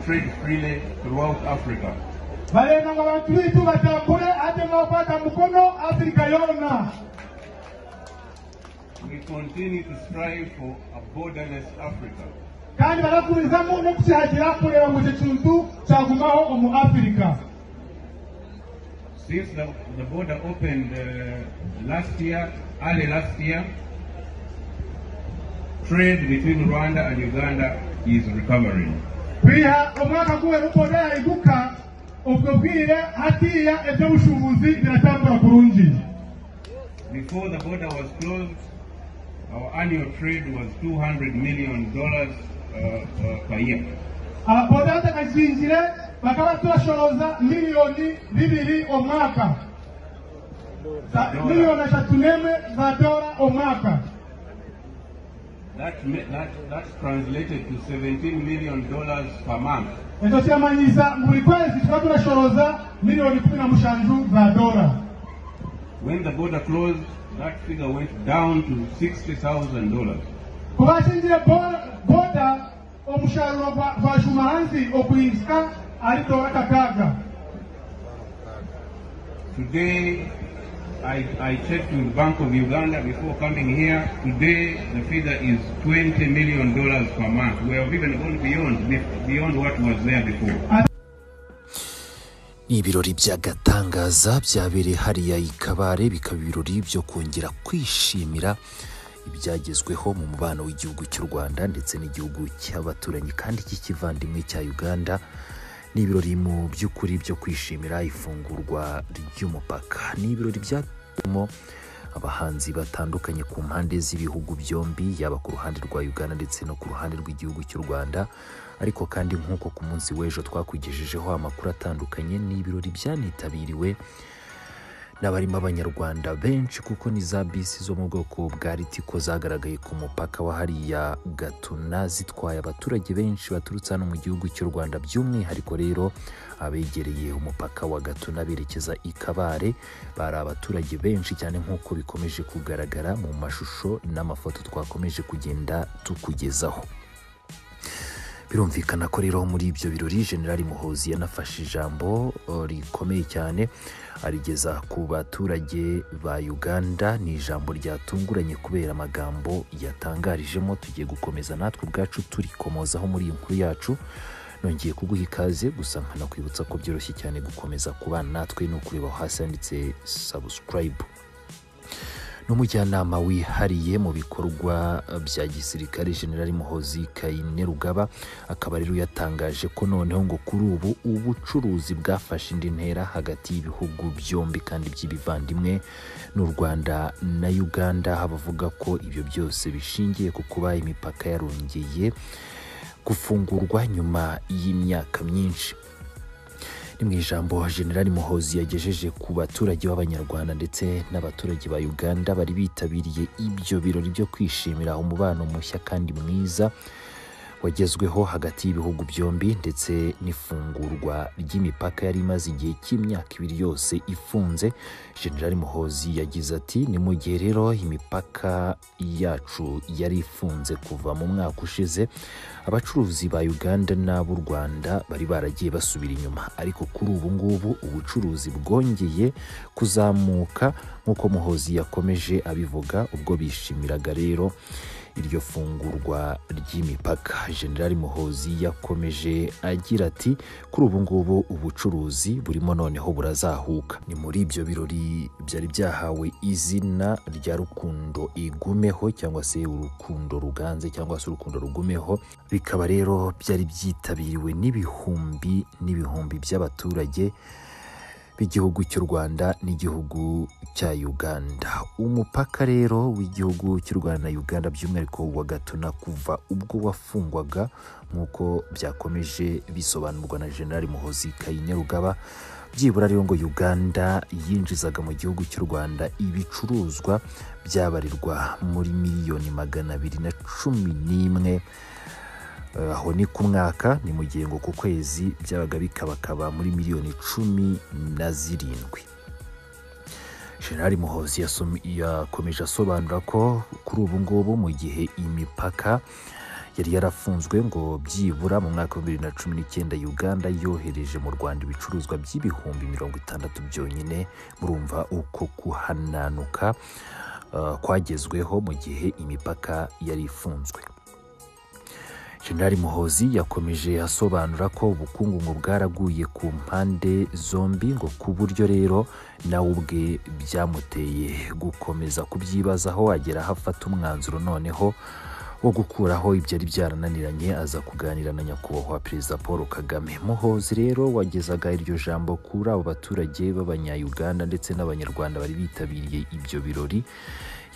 trade freely throughout Africa. balenganga abantu bitu batambule ate n'okwata mukono afirika yonna We continue to strive for a borderless Africa, kandi barakurizamu n'okukihagira kureba ngu ekintu kyagumaho omu afirika Since the, the border opened uh, last year, early last year, trade between Rwanda and Uganda is recovering. kwiha omwaka guwera ukona yahinduka ubwo bwire hatiya eby'obushubuzi biratambura kurungi Before the border was closed, our annual trade was $200 million uh, uh, per year. ababoda batakakingire bakaba turashoroza miliyoni bibiri omwaka Za- miliyoni eshatu n'emwe za dola omwaka That, ma- that, that's translated to $17 million per month. ekyo kiramanyisa ngu buli kwezi tuba turashoroza miliyoni kumi na mushanju za dola When the border closed, that figure went down to $60,000. kuba akingire bo- boda omusharuro gwa- gwashuma hansi okwihisika ari dola kakaaga Today, I, I checked with Bank of Uganda before coming here. Today, the figure is $20 million per month. We have even gone beyond, beyond what was there before. ibirori by'agatangaza byabereye hariya i kabare bikaba ibirori byo kongera kwishimira ibyagezweho mu mubano w'igihugu cy'u rwanda ndetse n'igihugu cy'abaturanyi kandi cy'ikivandimwe cya uganda ni ibirori mu by'ukuri byo kwishimira ifungurwa ry'umupaka ni ibirori byaturimo abahanzi batandukanye ku mpande z'ibihugu byombi yaba ku ruhande rwa uganda ndetse no ku ruhande rw'igihugu cy'u rwanda ariko kandi nk'uko ku munsi w'ejo twakugejejeho amakuru atandukanye ni ibirori byanitabiriwe n'abarimo abanyarwanda benshi kuko ni za bisi zo mu bwoko bwa ritiko zagaragaye ku mupaka wa hariya gatuna zitwaye abaturage benshi baturutse hano mu gihugu cy'u rwanda by'umwihariko rero abegereye umupaka wa gatuna berekeza i kabare bari abaturage benshi cyane nk'uko bikomeje kugaragara mu mashusho n'amafoto twakomeje kugenda tukugezaho birumvikana ko rero muri ibyo birori generali muhozi yanafashe ijambo eh, rikomeye cyane arigeza ku baturage ba uganda ni ijambo ryatunguranye kubera amagambo yatangarijemo tugiye gukomeza natwe ubwacu turikomozaho muri iyi nkuru yacu nongeye kuguha ikaze gusa nkanakwibutsa ko byoroshye cyane gukomeza kubana natwe ni ukureba aho hasi handitse sabusikarayibu n'umujyanama wihariye mu bikorwa bya gisirikare generali muhozi kayine rugaba akaba rero yatangaje ko noneho ngo kuri ubu ubucuruzi bwafashe indi ntera hagati y'ibihugu byombi kandi by'ibivandimwe n'u rwanda na uganda bavuga ko ibyo byose bishingiye ku kuba imipaka yarongeye gufungurwa nyuma y'imyaka myinshi ni mu ijambo generali muhozi yagejeje ku baturage b'abanyarwanda ndetse n'abaturage ba uganda bari bitabiriye ibyo birori byo kwishimira umubano mushya kandi mwiza wagezweho hagati y'ibihugu byombi ndetse n'ifungurwa ry'imipaka yari imaze igihe cy'imyaka ibiri yose ifunze generali muhozi yagize ati ni mu gihe rero imipaka yacu yari ifunze kuva mu mwaka ushize abacuruzi ba uganda n'ab'u rwanda bari baragiye basubira inyuma ariko kuri ubu ngubu ubucuruzi bwongeye kuzamuka nk'uko muhozi yakomeje abivuga ubwo bishimiraga rero iryo fungurwa ry'imipaka generali muhozi yakomeje agira ati kuri ubu ngubu ubucuruzi burimo noneho burazahuka ni muri ibyo birori byari byahawe izina rya rukundo igumeho cyangwa se urukundo ruganze cyangwa se urukundo rugumeho bikaba rero byari byitabiriwe n'ibihumbi n'ibihumbi by'abaturage b'igihugu cy'u rwanda n'igihugu cya uganda umupaka rero w'igihugu cy'u rwanda na uganda by'umwihariko wa gatuna kuva ubwo wafungwaga nk'uko byakomeje bisobanurwa na generali muhozi kayine rugaba byibura rero ngo uganda yinjizaga mu gihugu cy'u rwanda ibicuruzwa byabarirwa muri miliyoni magana abiri na cumi n'imwe Eh, aho ni ku mwaka ni mu gihe ngo ku kwezi byabaga bikabakaba muri miliyoni cumi na zirindwi generali muhozi yasom- yakomeje asobanura ko kuri ubu ngubu mu gihe imipaka yari yarafunzwe ngo byibura mu mwaka wa bibiri na cumi n'icyenda uganda yohereje mu rwanda ibicuruzwa by'ibihumbi mirongo itandatu byonyine murumva uko kuhananuka eh, kwagezweho mu gihe imipaka yari ifunzwe General Muhozi yakomeje asobanura ko ubukungu ngo bwaraguye ku mpande zombi ngo ku buryo rero nawe ubwe byamuteye gukomeza kubyibazaho agera aho afata umwanzuro noneho wo gukuraho ibyari byarananiranye aza kuganira na nyakubahwa perezida paul kagame muhozi rero wagezaga iryo jambo kuri abo baturage b'abanyayuganda ndetse n'abanyarwanda bari bitabiriye ibyo birori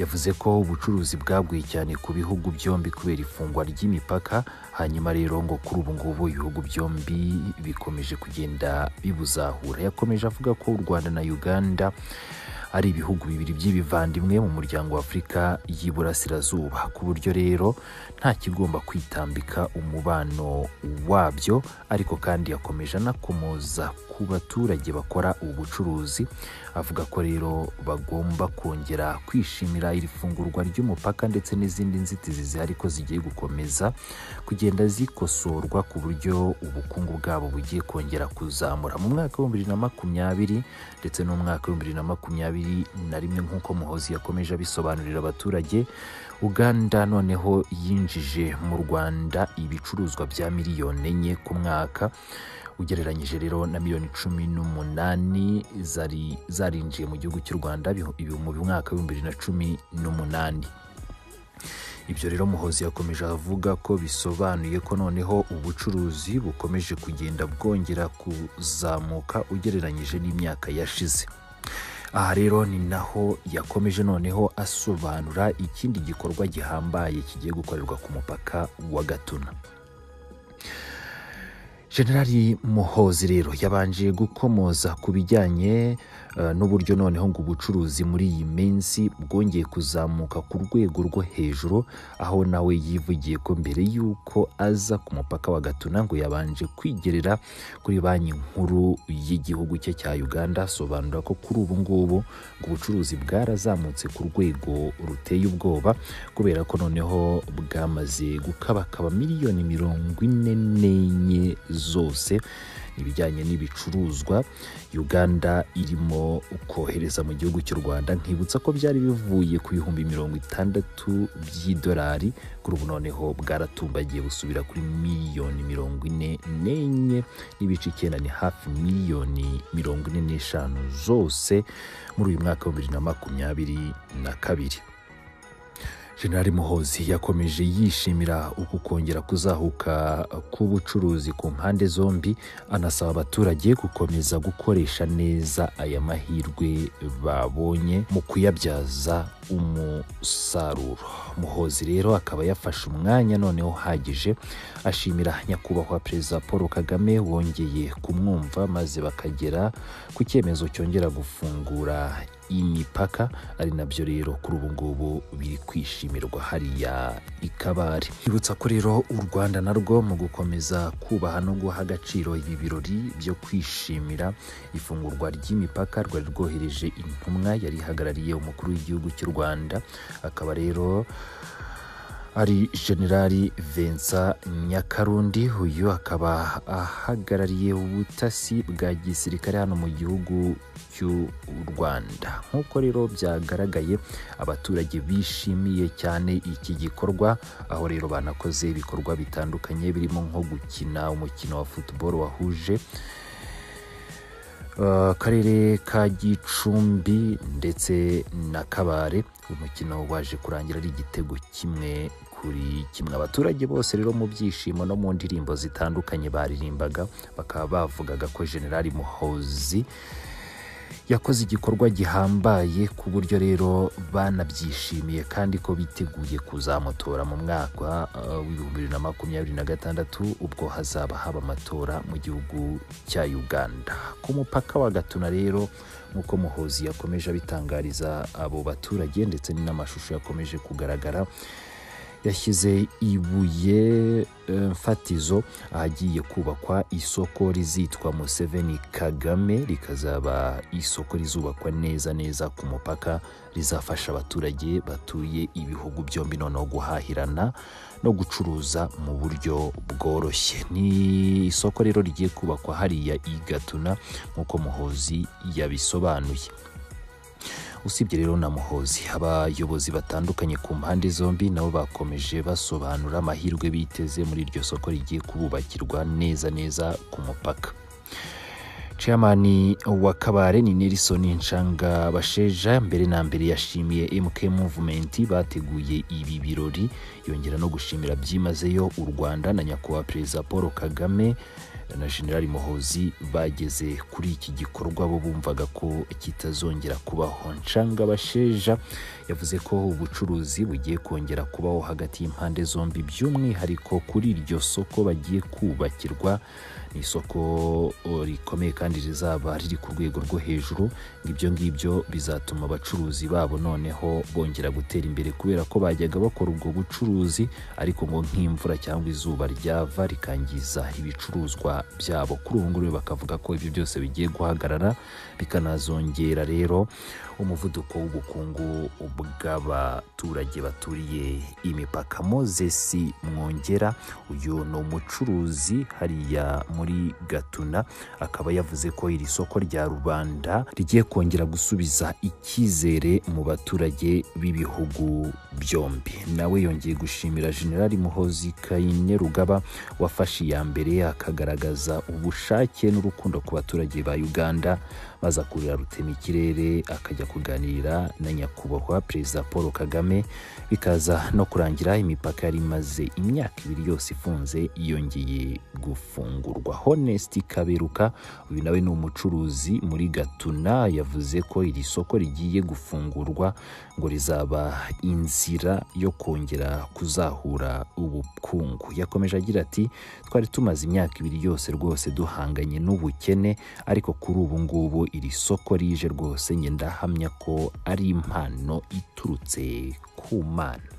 yavuze ko ubucuruzi bwaguye cyane ku bihugu byombi kubera ifungwa ry'imipaka hanyuma rero ngo kuri ubu ngubu ibihugu byombi bikomeje kugenda bibuzahura yakomeje avuga ko u rwanda na uganda ari ibihugu bibiri by'ibivandimwe mu muryango wa afurika y'iburasirazuba ku buryo rero nta kigomba kwitambika umubano wabyo ariko kandi yakomeje anakomoza ku baturage bakora ubu bucuruzi avuga ko rero bagomba kongera kwishimira iri fungurwa ry'umupaka ndetse n'izindi nzitizi zihari ko zigiye gukomeza kugenda zikosorwa ku buryo ubukungu bwabo bugiye kongera kuzamura mu mwaka w'ibihumbi bibiri na makumyabiri ndetse n'umwaka w'ibihumbi bibiri na makumyabiri na rimwe nk'uko muhozi yakomeje abisobanurira abaturage uganda noneho yinjije mu rwanda ibicuruzwa bya miliyoni enye ku mwaka ugereranyije rero na miliyoni cumi n'umunani zari zarinjiye mu gihugu cy'u rwanda bihu- ibi- mu mwaka w'ibihumbi bibiri na cumi n'umunani ibyo rero muhozi yakomeje avuga ko bisobanuye ko noneho ubucuruzi bukomeje kugenda bwongera kuzamuka ugereranyije n'imyaka yashize aha rero ni naho yakomeje noneho asobanura ikindi gikorwa gihambaye kigiye gukorerwa ku mupaka wa gatuna generali muhozi rero yabanje gukomoza ku bijyanye eh, n'uburyo noneho ngo ubucuruzi muri iyi minsi bwongeye kuzamuka ku rwego rwo hejuru aho nawe yivugiye ko mbere y'uko aza ku mupaka wa gatuna ngo yabanje kwigerera kuri banki nkuru y'igihugu cye cya uganda asobanura ko kuri ubu ngubu ngo ubucuruzi bwarazamutse ku rwego ruteye ubwoba kubera ko noneho bwamaze gukabakaba miliyoni mirongo ine n'enye zose ibijyanye n'ibicuruzwa uganda irimo kohereza mu gihugu cy'u rwanda nkibutsa ko byari bivuye ku bihumbi mirongo itandatu by'idolari kuri ubu noneho bwaratumbagiye busubira kuri miliyoni mirongo ine n'enye n'ibice icyenda ni hafi miliyoni mirongo ine n'eshanu zose muri uyu mwaka wa bibiri na makumyabiri na kabiri General Muhozi yakomeje yishimira uku kongera kuzahuka k'ubucuruzi ku mpande zombi anasaba abaturage gukomeza gukoresha neza aya mahirwe babonye mu kuyabyaza umusaruro muhozi rero akaba yafashe umwanya noneho uhagije ashimira nyakubahwa perezida paul kagame wongeye kumwumva maze bakagera ku cyemezo cyongera gufungura imipaka ari nabyo rero kuri ubu ngubu biri kwishimirwa hariya ikabari twibutsa ko rero u rwanda narwo mu gukomeza kubaha no guha agaciro ibi birori byo kwishimira ifungurwa ry'imipaka rwari rwohereje intumwa yari ihagarariye umukuru w'igihugu cy'u rwanda akaba rero ari generali Vincent Nyakarundi uyu akaba ahagarariye ubutasi bwa gisirikare hano mu gihugu cy'u Rwanda nk'uko rero byagaragaye abaturage bishimiye cyane iki gikorwa aho rero banakoze ibikorwa bitandukanye birimo nko gukina umukino wa football wahuje akarere ka gicumbi ndetse na kabare umukino waje kurangira ari igitego kimwe kuri kimwe abaturage bose rero mu byishimo no mu ndirimbo zitandukanye baririmbaga bakaba bavugaga ko generali muhozi yakoze igikorwa gihambaye ku buryo rero banabyishimiye kandi ko biteguye kuzamutora mu mwaka eh, w'ibihumbi bibiri na makumyabiri na gatandatu ubwo hazaba haba amatora mu gihugu cya uganda ku mupaka wa gatuna rero nk'uko muhozi yakomeje abitangariza abo baturage ndetse n'amashusho yakomeje kugaragara yashyize ibuye eh, mfatizo ahagiye kubakwa isoko rizitwa museveni kagame rikazaba isoko rizubakwa neza neza ku mupaka rizafasha abaturage batuye ibihugu byombi noneho guhahirana no gucuruza mu buryo bworoshye ni isoko rero rigiye kubakwa hariya i gatuna nk'uko muhozi yabisobanuye usibye rero na muhozi abayobozi batandukanye ku mpande zombi nabo bakomeje basobanura amahirwe biteze muri iryo soko rigiye kububakirwa neza neza ku mupaka Chairman wa kabare ni Nelson Nshanga Basheja mbere na mbere yashimiye MK Movement bateguye ibi birori yongera no gushimira byimazeyo u Rwanda na nyakubahwa Perezida Paul Kagame na General Muhozi bageze kuri iki gikorwa bo bumvaga ko kitazongera kubaho Nshanga Basheja yavuze ko ubucuruzi bugiye kongera kubaho hagati y'impande zombi by'umwihariko kuri iryo soko bagiye kubakirwa ni isoko o, rikomeye kandi rizaba riri ku rwego rwo hejuru ibyo ngibyo bizatuma abacuruzi babo noneho bongera gutera imbere kubera ko bajyaga bakora ubwo bucuruzi ariko ngo nk'imvura cyangwa izuba ryava rikangiza ibicuruzwa byabo kuri ubu ngubu bakavuga ko ibyo byose bigiye guhagarara bikanazongera rero umuvuduko w'ubukungu bw'abaturage baturiye imipaka moses mwongera uyu ni umucuruzi hariya muri gatuna akaba yavuze ko iri soko rya rubanda rigiye kongera gusubiza icyizere mu baturage b'ibihugu byombi nawe yongeye gushimira generali muhozi kayine rugaba wafashe iya mbere akagaragaza ubushake n'urukundo ku baturage ba uganda maze akurira rutema ikirere akajya kuganira na nyakubahwa perezida paul kagame bikaza no kurangira imipaka yari imaze imyaka ibiri yose ifunze yongeye gufungurwa honest kaberuka uyu nawe ni umucuruzi muri gatuna yavuze ko iri soko rigiye gufungurwa ngo rizaba inzira yo kongera kuzahura ubukungu yakomeje agira ati twari tumaze imyaka ibiri yose rwose duhanganye n'ubukene ariko kuri ubu ngubu iri soko rije rwose njye ndahamya ko ari impano iturutse ku mana